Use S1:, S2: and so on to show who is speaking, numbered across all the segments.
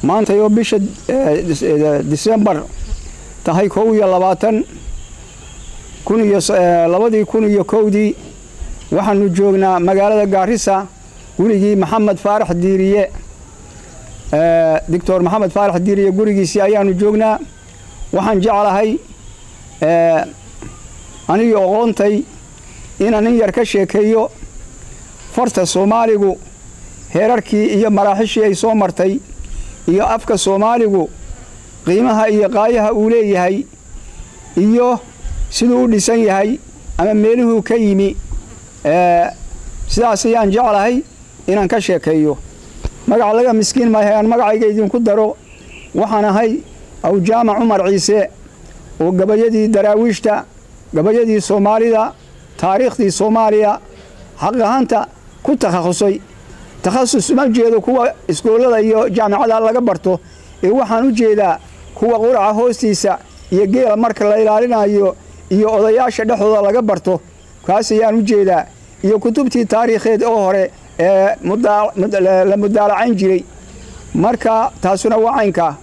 S1: maantay oo bisha disembar tahay kow iyo labaatan kun iyo labadii kun iyo kowdii waxaanu joognaa magaalada gaarisa gurigii maxamed faarax diiriye doctor maxamed faarax diiriye gurigiisii ayaanu joognaa waxaan jeclahay anigii oqoontay inaan in yar ka sheekeeyo farta soomaaligu heerarkii iyo maraaxishii ay soo martay iyo afka soomaaligu qiimaha iyo qaayaha uu leeyahay iyo siduu u dhisan yahay ama meeluhuu ka yimi sidaas ayaan jeclahay inaan ka sheekeeyo magac laga miskiin maahay aan magacayga idinku daro waxaan ahay awjaamac cumar ciise oo gabayadii daraawiishta gabayadii soomaalida taariikhdii soomaaliya xaq ahaanta ku takhasusay takhasus ma jeedo kuwa iskoollada iyo jaamicada laga barto ee waxaan u jeedaa kuwa quraca hoostiisa iyo geela marka la ilaalinayo iyo odayaasha dhexdooda laga barto kaas ayaan u jeedaa iyo kutubtii taariikheed oo hore ee la mudaalacayn jiray marka taasuna waa caynkaa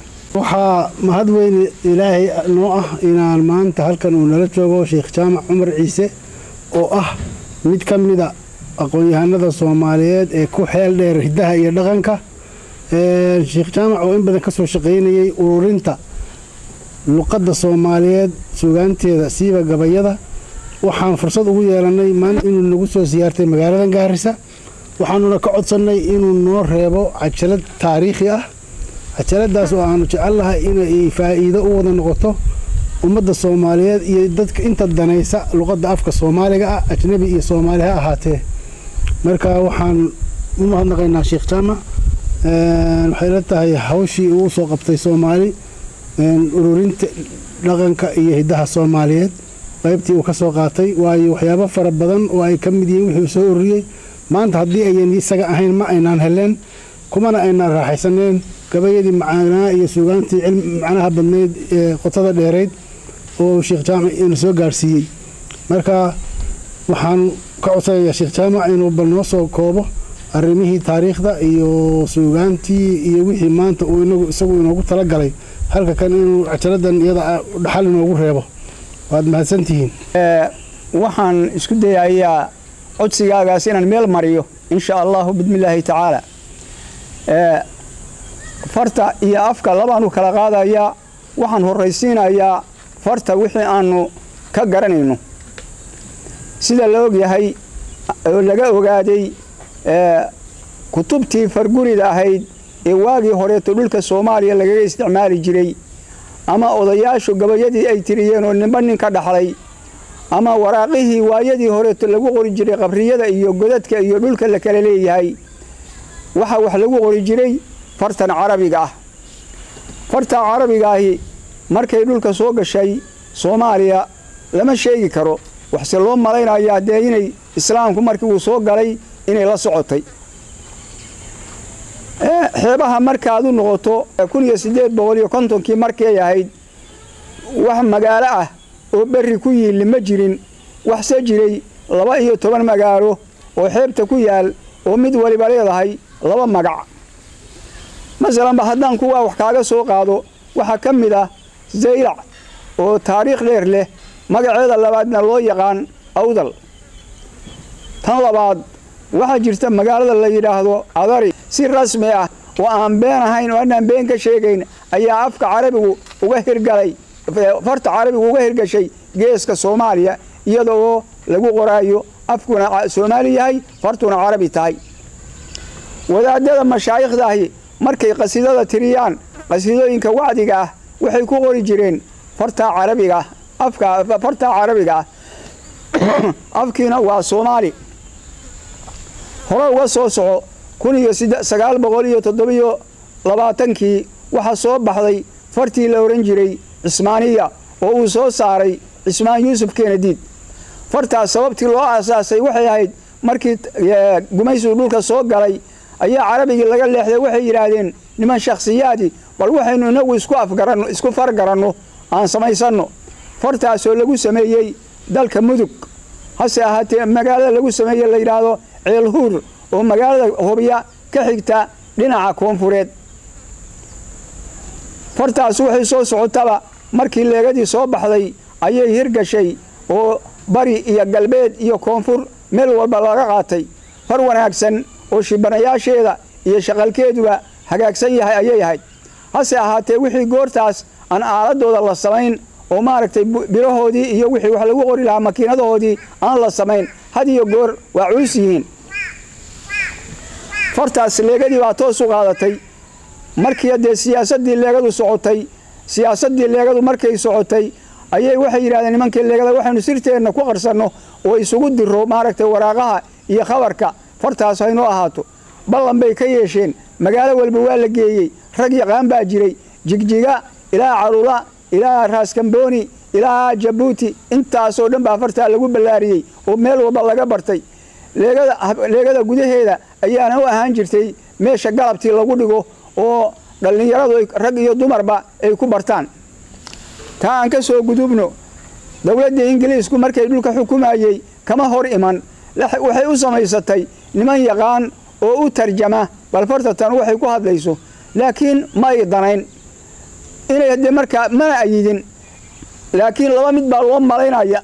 S2: waxaa mahad weyne ilaahay noo ah inaan maanta halkan uu nala joogo sheekh jaamac cumar ciise oo ah mid ka mida aqoon-yahanada soomaaliyeed ee ku xeel dheer hiddaha iyo dhaqanka sheekh jaamac oo in badan ka soo shaqaynayay ururinta luqadda soomaaliyeed sugaanteeda siiba gabayada waxaan fursad ugu yeelannay maanta inuu nagu soo siyaartay magaalada gaarisa waxaanuna ka codsannay inuu noo reebo cajalad taariikhi ah cajaladaas oo aanu jecelnahay inay faa'iido u wada noqoto ummadda soomaaliyeed iyo dadka inta danaysa luqadda afka soomaaliga ah ajnebi iyo soomaali ha ahaatee marka waxaan u mahadnaqaynaa sheekh jaamac waxay la tahay hawshii uu soo qabtay soomaali ururinta dhaqanka iyo hiddaha soomaaliyeed qaybtii uu ka soo qaatay waayo waxyaabo fara badan oo ay ka mid yihiin wixii uu soo ururiyey maanta haddii ayan isaga ahayn ma aynaan heleen kumana aynaan raaxaysaneen gabayadii macaanaa iyo suugaantii macnaha badnayd ee qotada dheerayd oo sheekh jaamac ina soo gaadhsiiyey marka waxaan ka codsanayaa sheekh jaamac inuu bal noo soo koobo arrimihii taariikhda iyo suugaantii iyo wixii maanta uu inagu isagu inoogu talagalay halka kan inuu cajaladan iyada dhaxal inoogu reebo waad mahadsantihiin
S1: waxaan isku dayayaa codsigaagaas inaan meel mariyo insha allahu bismillaahi tacaala farta iyo afka labaanu kala qaadayaa waxaan horraysiinayaa farta wixii aanu ka garanayno sida la ogyahay oo laga ogaaday kutubtii fargurida ahayd ee waagii horeeto dhulka soomaaliya lagaga isticmaali jiray ama odayaashu gabayadii ay tiriyeen oo ninba nin ka dhaxlay ama waraaqihii waayadii horeeto lagu qori jiray qabriyada iyo godadka iyo dhulka la kala leeyahay waxaa wax lagu qori jiray fartan carabiga ah farta carabiga ahi markay dhulka soo gashay soomaaliya lama sheegi karo waxse loo malaynayaa dee inay islaamku markii uu soo galay inay la socotay xeebaha markaad u noqoto kun iyo siddeed boqol iyo kontonkii markay ahayd wax magaalo ah oo berri ku yiilli ma jirin waxse jiray laba iyo toban magaalo oo xeebta ku yaal oo mid waliba leedahay laba magac masalanba haddaan kuwaa wax kaaga soo qaado waxaa ka mid ah zaylac oo taariikh dheer leh magaceeda labaadna loo yaqaan awdal tan labaad waxaa jirta magaalada la yidhaahdo adari si rasmi ah oo aan been ahayn oo aanaan been ka sheegayn ayaa afka carabigu uga hirgalay farta carabigu uga hirgashay geeska soomaaliya iyada oo lagu qoraayo afkuna soomaali yahay fartuna carabi tahay wadaadada mashaayikhdahi markay qasiidada tiriyaan qasiidooyinka wacdiga ah waxay ku qori jireen fartaa carabiga afka fartaa carabiga ah afkiina waa soomaali hore uga soo soco kun iyo sagaal boqol iyo toddobiyo labaatankii waxaa soo baxday fartii la odhan jiray cismaaniya oo uu soo saaray cismaan yuusuf kenadiid fartaas sababtii loo aasaasay waxay ahayd markii gumaysigu dhulka soo galay ayaa carabigii laga leexday waxay yidhaahdeen niman shakhsiyaadii bal waxaynu inagu isku afgaranno isku fargaranno aan samaysanno fartaasoo lagu sameeyey dalka mudug hase ahaatee magaalada lagu sameeye la yidhaahdo ceelhuur oo magaalada hobya ka xigta dhinaca koonfureed fartaas waxay soo socotaba markii leegadii soo baxday ayay hirgashay oo bari iyo galbeed iyo koonfur meel walba laga qaatay far wanaagsan oo shibanayaasheeda iyo shaqalkeeduba hagaagsan yahay ayay ahayd hase ahaatee wixii goortaas aan aaladooda la samayn oo maaragtay birahoodii iyo wixii wax lagu qori lahaa makiinadahoodii aan la samayn had iyo goor waa culus yihiin fartaas leegadii baa toos u qaadatay markii dee siyaasaddii leegadu socotay siyaasaddii leegadu markay socotay ayay waxay yidhahdeen nimankii leegada waxaynu sirteenna ku qarsanno oo isugu diro maaragtay waraaqaha iyo khabarka fartaas haynoo ahaato ballan bay ka yeesheen magaalo walba waa la geeyey rag yaqaan baa jiray jigjiga ilaa calula ilaa raaskambooni ilaa jabuuti intaasoo dhan baa fartaa lagu ballaariyey oo meel walba laga bartay leegada gudaheeda ayaana u ahaan jirtay meesha galabtii lagu dhigo oo dhallinyaradu rag iyo dumarba ay ku bartaan taa aan ka soo gudubno dowladda ingiliisku markay dhulka xukumayey kama hor iman waxay u samaysatay niman yaqaan oo u tarjama bal farta tan waxay ku hadlayso laakiin ma ay danayn inay haddee markaa mana ayidin laakiin laba mid baa loo malaynaya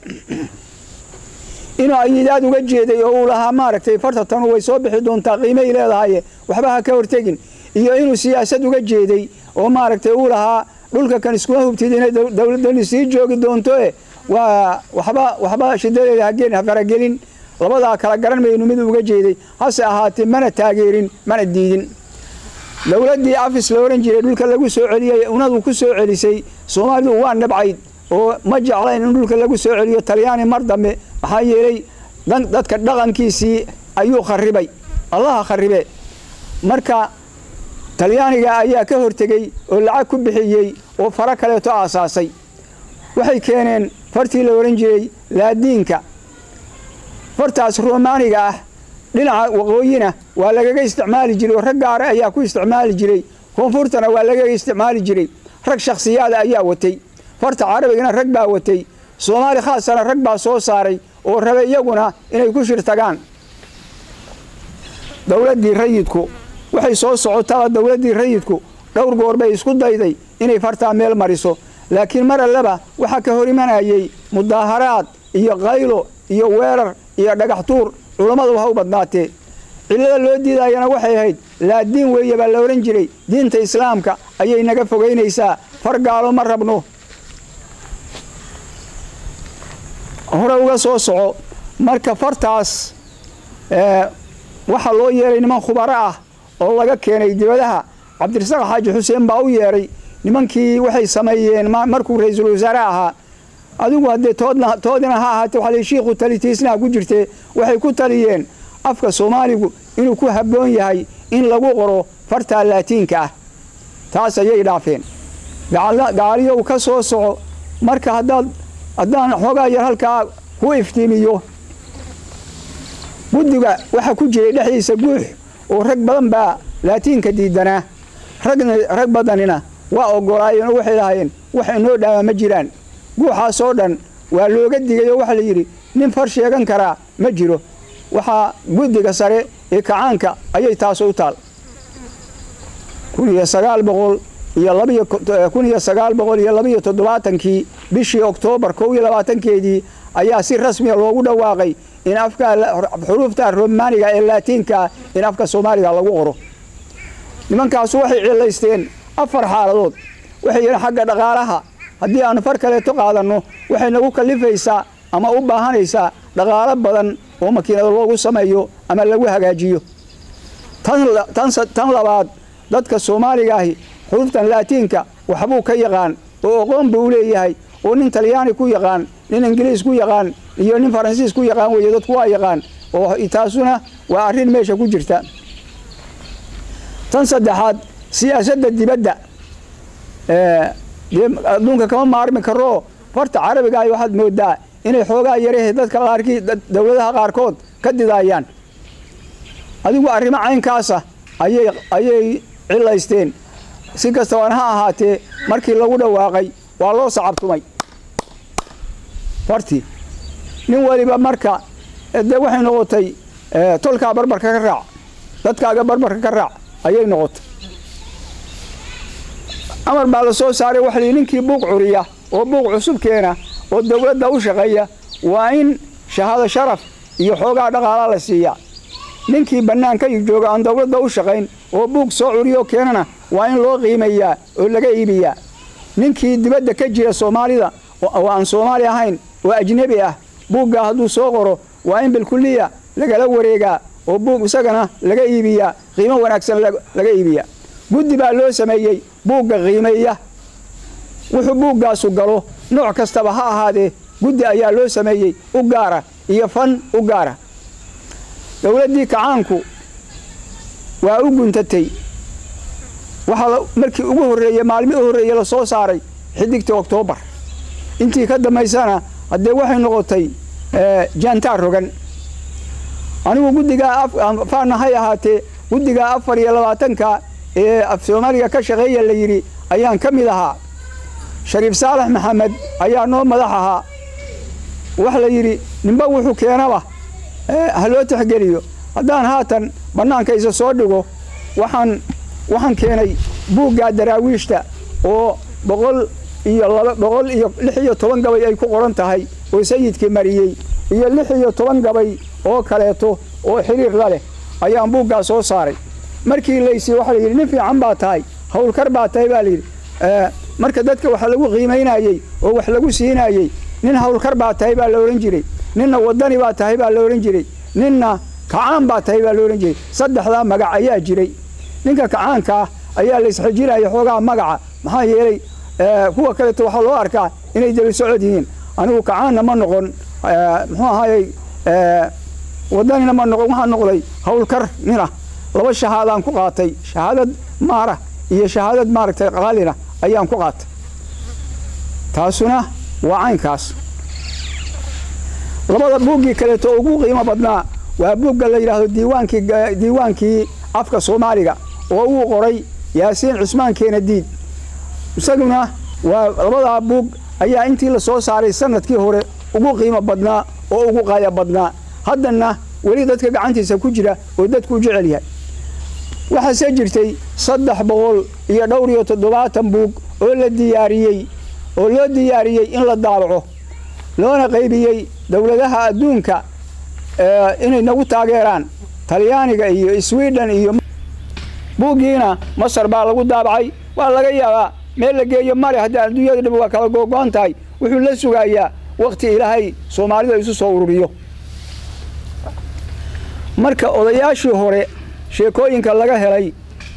S1: inuu ayidaad uga jeeday oo uu lahaa maaragtay farta tanu way soo bixi doontaa qiimay leedahaye waxba ha ka hortegin iyo inuu siyaasad uga jeeday oo maaragtay uu lahaa dhulka kan iskuma hubtid inay dowladdani sii joogi doontoe waa waxba waxba shidadeeda hageen ha faragelin labadaa kala garan maynu mid uga jeeday hase ahaatee mana taageerin mana diidin dowladdii afis la ohan jiray dhulka lagu soo celiyey unadu ku soo celisay soomaalidu waa nabcayd oo ma jeclayn in dhulka lagu soo celiyo talyaani mar dambe maxaa yeelay dadka dhaqankiisii ayuu kharibay allaha kharibe marka talyaaniga ayaa ka hortegey oo lacag ku bixiyey oo faro kaleeto aasaasay waxay keeneen fartii la ohan jiray laadiinka fartaas romaaniga ah dhinaca waqooyina waa lagaga isticmaali jiray oo rag gaara ayaa ku isticmaali jiray koonfurtana waa lagaga isticmaali jiray rag shakhsiyaada ayaa watay farta carabigana rag baa watay soomaali khaasana rag baa soo saaray oo rabe iyaguna inay ku shirtagaan dowladdii rayidku waxay soo socotaba dowladdii rayidku dhowr goor bay isku dayday inay fartaa meel mariso laakiin mar alleba waxaa ka hor imanayey mudaaharaad iyo qaylo iyo weerar iyo dhagax tuur culammadu ha u badnaatee cillada loo diidayana waxay ahayd laadiin weeye baa la odhan jiray diinta islaamka ayay naga fogaynaysaa far gaalo ma rabno hore uga soo soco marka fartaas waxaa loo yeeray niman khubaro ah oo laga keenay dibadaha cabdirasaaq xaaji xuseen baa u yeedhay nimankii waxay sameeyeen markuu ra-iisul wasaare ahaa adigu haddee toodina ha ahaatee waxaa shiikhu talitiisnaha ku jirtee waxay ku taliyeen afka soomaaligu inuu ku habboon yahay in lagu qoro fartaa laatiinka ah taas ayay dhaafeen gaaliyow ka soo soco marka haddaad haddaan xoogaa yar halkaa ku iftiimiyo guddiga waxaa ku jiray dhexdiisa guux oo rag badan baa laatiinka diidanaa rag badanina waa ogolaayeen oo waxay lahaayeen wax inoo dhaamaa ma jiraan guuxaasoo dhan waa looga digay oo waxaa la yidhi nin far sheegan karaa ma jiro waxaa guddiga sare ee kacaanka ayay taas u taal kun iyo sagaal boqol iyo labakun iyo sagaal boqol iyo labaiyo toddobaatankii bishii oktoobar kow iyo labaatankeedii ayaa si rasmiya loogu dhawaaqay in afka xuruufta romaaniga ee laatiinkaa in afka soomaaliga lagu qoro nimankaasu waxay cilaysteen afar xaaladood waxay yidheen xagga dhaqaalaha haddii aanu far kaleeto qaadanno waxay nagu kallifaysaa ama u baahanaysaa dhaqaalo badan oo makiinado loogu sameeyo ama lagu hagaajiyo tan labaad dadka soomaaliga ahi xuruuftan laatiinka waxbuu ka yaqaan oo aqoon buu u leeyahay oo nin talyaani ku yaqaan nin ingiliis ku yaqaan iyo nin faransiis ku yaqaan weeye dadku waa yaqaan oo taasuna waa arrin meesha ku jirta tan saddexaad siyaasadda dibadda dee adduunka kama maarmi karoo farta carabiga ay waxaad moodaa inay xoogaa yarahe dadka qaarkii dowladaha qaarkood ka didaayaan adigu arrimo caynkaasa ayay ayay cilaysteen si kastaban ha ahaatee markii lagu dhawaaqay waa loo sacabtumay fartii nin waliba marka dee waxay noqotay tolkaa barbarka ka raac dadkaaga barbarka ka raac ayay noqotay amar baa la soo saaray waxa layidhi ninkii buuq curiya oo buuq cusub keena oo dowladda u shaqeeya waa in shahaado sharaf iyo xoogaa dhaqaalaa la siiyaa ninkii bannaanka jooga aan dowladda u shaqayn oo buug soo curiyoo keenana waa in loo qiimayaa oo laga iibiyaa ninkii dibadda ka jira soomaalida oo aan soomaali ahayn oo ajnebi ah buuggaa hadduu soo qoro waa in bilkulliya lagala wareegaa oo buug isagana laga iibiyaa qiimo wanaagsan laga iibiyaa guddi baa loo sameeyey buugga qiimeeya wuxuu buuggaasu galo nooc kastaba ha ahaadee guddi ayaa loo sameeyey u gaara iyo fan u gaara dowladdii kacaanku waa u guntatay waxaa markii ugu horreeyey maalmii u horreeyey la soo saaray xidigtii oktoobar intii ka dambaysana haddee waxay noqotay jaantaar rogan anigu guddigaa faana hay ahaatee guddigaa afar iyo labaatanka ee af soomaaliga ka shaqeeya la yidhi ayaan ka mid ahaa shariif saalax maxamed ayaa noo madax ahaa waxa la yidhi ninba wuxuu keenaba ha loo tixgeliyo haddaan haatan bannaanka isa soo dhigo waxaan waxaan keenay buuggaa daraawiishta oo boqol iyo laba boqol iyo lix iyo toban gabay ay ku qoran tahay oo sayidkii mariyey iyo lix iyo toban gabay oo kaleeto oo xiriir la leh ayaan buuggaa soo saaray markii laysi waxa la yidhi nin fiican baa tahay howlkar baa tahay baa layidhi marka dadka wax lagu qiimaynayey oo wax lagu siinayey nin howlkar baa tahay baa la odhan jiray ninna wadani baa tahay baa la odhan jiray ninna kacaan baa tahay baa la odhan jiray saddexdaa magac ayaa jiray ninka kacaanka ah ayaa la isxijinaya xoogaa magaca maxaa yeelay kuwa kaleeto waxaa loo arkaa inay daba socod yihiin anigu kacaanna ma noqon muxuu ahaayey wadanina ma noqon waxaan noqday howlkar nina laba shahaadaan ku qaatay shahaadad maara iyo shahaadad maaragtay qaalina ayaan ku qaatay taasuna waa caynkaas labada buuggii kaleeto ugu qiimo badnaa waa buugga la yidhaahdo diiwaankii diiwaankii afka soomaaliga oo uu qoray yaasiin cusmaan keenadiid isaguna waa labadaa buug ayaa intii la soo saaray sanadkii hore ugu qiimo badnaa oo ugu qaaya badnaa haddana weli dadka gacantiisa ku jira oo dadkuu jecel yahay waxaase jirtay saddex boqol iyo dhowr iyo toddobaatan buug oo la diyaariyey oo loo diyaariyey in la daabaco loona qaybiyey dowladaha adduunka inay nagu taageeraan talyaaniga iyo sweden iyo buuggiina masar baa lagu daabacay waa laga yaabaa meel la geeyo male haddii adduunyada dhib waa kala googo'an tahay wuxuu la sugayaa wakhti ilaahay soomaalida isu soo ururiyo marka odayaashii hore sheekooyinka laga helay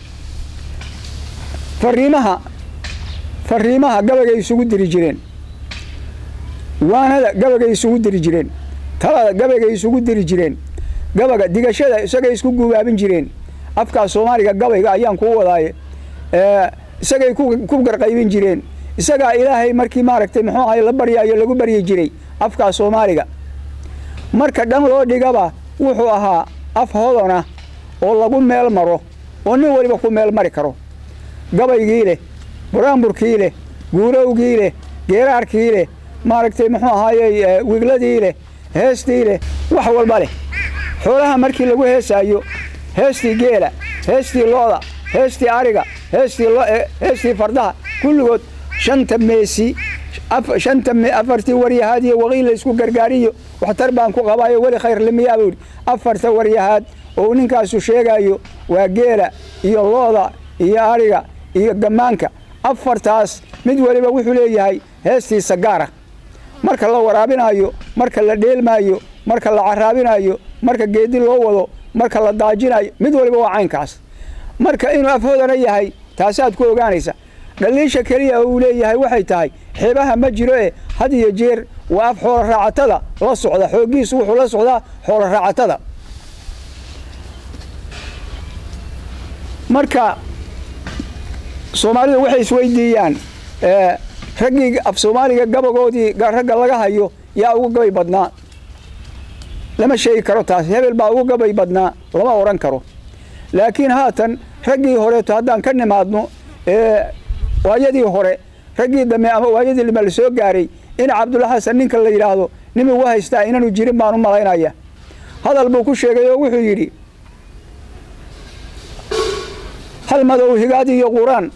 S1: fariimaha fariimaha gabagay isugu diri jireen waanada gabagay isugu diri jireen talada gabagay isugu diri jireen gabaga digashada isagay isku gubaabin jireen afkaa soomaaliga gabayga ayaan kuu wadaaye isagay ku garqaybin jireen isagaa ilaahay markii maaragtay muxuu ahay la baryaayo lagu baryi jiray afkaa soomaaliga marka dhan loo dhigaba wuxuu ahaa af hodona oo lagu meel maro oo nin waliba ku meel mari karo gabaygii leh buraanburkii leh guurowgii leh geeraarkii leh maaragtay muxuu ahaayey wigladii leh heestii leh wax walba leh xoolaha markii lagu heesaayo heestii geela heestii looda heestii ariga heestii fardaha kulligood shanta meesi shanta afartii waryahaad iyo waqiil la isku gargaariyo waxtar baan ku qabaayo weli khayr limiyaa buu yidhi afarta waryahaad oo ninkaasu sheegaayo waa geela iyo looda iyo ariga iyo gammaanka afartaas mid waliba wuxuu leeyahay heestiisa gaara marka la waraabinaayo marka la dheelmaayo marka la caraabinaayo marka geedi loo wado marka la daajinayo mid waliba waa caynkaas marka inuu afhoodana yahay taasaad ku ogaanaysa dhaliisha keliya uu leeyahay waxay tahay xeebaha ma jiro ee had iyo jeer waa af xoolo raacatada la socda xooggiisu wuxuu la socdaa xoolo raacatada marka soomaalidu waxay isweydiiyaan raggii af soomaaliga gabagoodii ragga laga hayo yaa ugu gabay badnaa lama sheegi karo taas hebel baa ugu gabay badnaa lama odhan karo laakiin haatan raggii horeeto haddaan ka nimaadno waayadii hore raggii dambe ama waayadii lima la soo gaaray in cabdulla xasan ninka la yidhaahdo nin ugu haystaa inaanu jirin baan u malaynaya hadal buu ku sheegay oo wuxuu yidhi hal madow higaad iyo quraan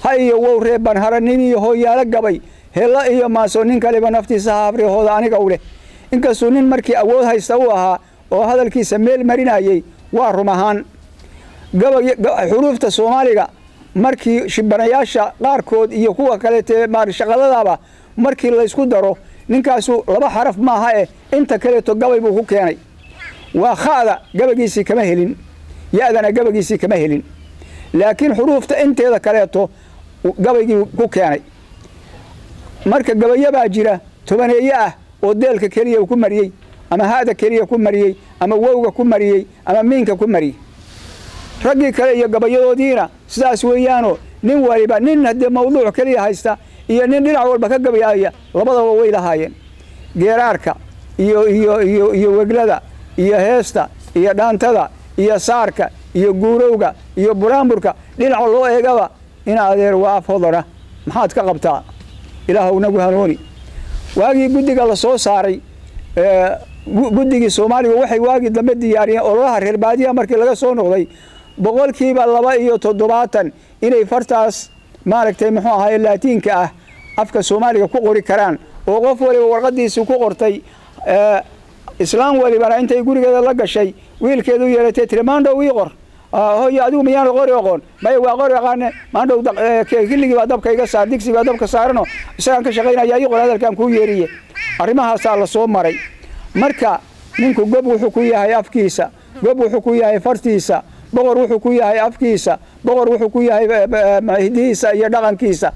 S1: ha iyo wow reeban hara nin iyo hooyaalo gabay hella iyo maaso nin kaliba naftiisa haabrihooda aniga u leh inkastuu nin markii awood haysta u ahaa oo hadalkiisa meel marinayey waa rum ahaan xuruufta soomaaliga markii shibanayaasha qaarkood iyo kuwa kaleete shaqaladaba markii laysku daro ninkaasu laba xaraf maaha eh inta kaleeto gabay buu ku keenay waa kha'da gabagiisii kama helin ya-dana gabagiisii kama helin laakiin xuruufta inteeda kaleeto gabaygii ku keenay marka gabayabaa jira tobaneeye ah oo deelka keliya ku mariyey ama ha'da keliya ku mariyey ama wowga ku mariyey ama miinka ku mariyey raggii kale iyo gabayadoodiina sidaas weeyaanoo nin waliba nin haddee mawduuc keliya haysta iyo nin dhinac walba ka gabayaaya labadaba way lahaayeen geeraarka iyo iyo iyo iyo weglada iyo heesta iyo dhaantada iyo saarka iyo guurowga iyo buraanburka dhinaca loo eegaba in adeer waa af hodana maxaad ka qabtaa ilaahw nagu hanuuni waagii guddiga la soo saaray guddigii soomaaliga waxay waagii dambe diyaariyeen ololaha reer baadiyaha markii laga soo noqday boqolkiiba laba iyo toddobaatan inay fartaas maaragtay muxuu ahaye laatiinka ah afka soomaaliga ku qori karaan oo qof waliba warqadiisii ku qortay islaam walibana intay gurigeeda la gashay wiilkeedu yeelatay tiri maandhow ii qor hoyo adigu miyaana qori aqoon maya waa qori aqaane maandhow kiligii baa dabka iga saar digsi baa dabka saarano isagaan ka shaqaynaya ii qor hadalkaan kuu yeeriye arrimahaasaa la soo maray marka ninku gob wuxuu ku yahay afkiisa gob wuxuu ku yahay fartiisa boqor wuxuu ku yahay afkiisa boqor wuxuu ku yahay hidihiisa iyo dhaqankiisa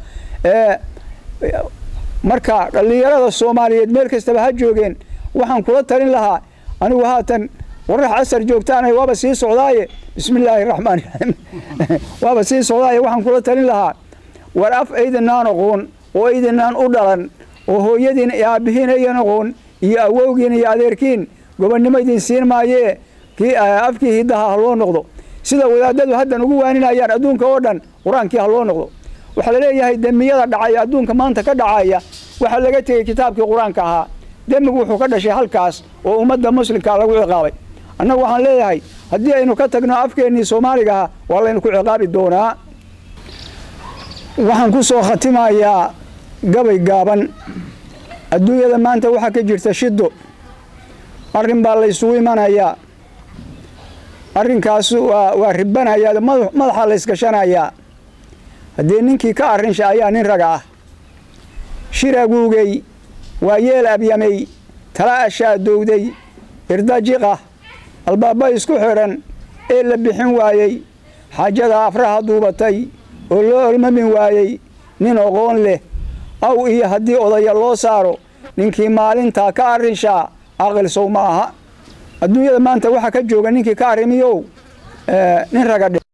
S1: marka dhallinyarada soomaaliyeed meel kastaba ha joogeen waxaan kula talin lahaa anigu haatan warax casar joogtaana waaba sii socdaaye bismi illaahi raxmaan raxiim waaba sii socdaaye waxaan kula talin lahaa war af aydinaan aqoon oo aydinaan u dhalan oo hooyadiin aabbihiin aydan aqoon iyo awowgiin iyo adeerkiin gobonnimo idin siin maayee kii afkii hiddaha ha loo noqdo sida wadaadadu haddan ugu waaninayaan adduunka oo dhan qur-aankii ha loo noqdo waxaa la leeyahay demiyada dhacaya adduunka maanta ka dhacaya waxaa laga tegey kitaabkii qur-aanka ahaa demigu wuxuu ka dhashay halkaas oo ummadda muslimka lagu ciqaabay annagu waxaan leeyahay haddii aynu ka tagno afkeennii soomaaligaha waa laynu ku ciqaabi doonaa waxaan ku soo khatimayaa gabay gaaban adduunyada maanta waxaa ka jirta shiddo arrin baa laysugu imanayaa arrinkaas waa ribanayaa madaxa laysgashanayaa haddii ninkii ka arrinsha ayaa nin raga ah shiraguugey waa yeel abyamey tala ashaadowday irdajiqa albaaba isku xidhan ee la bixin waayey xaajada afraha duubatay oo loo olmamin waayey nin oqoon leh aw iyo haddii odaya loo saaro ninkii maalintaa ka arrinshaa aqilsow ma aha adduunyada maanta waxaa ka jooga ninkii ka arrimiyow nin raga dhe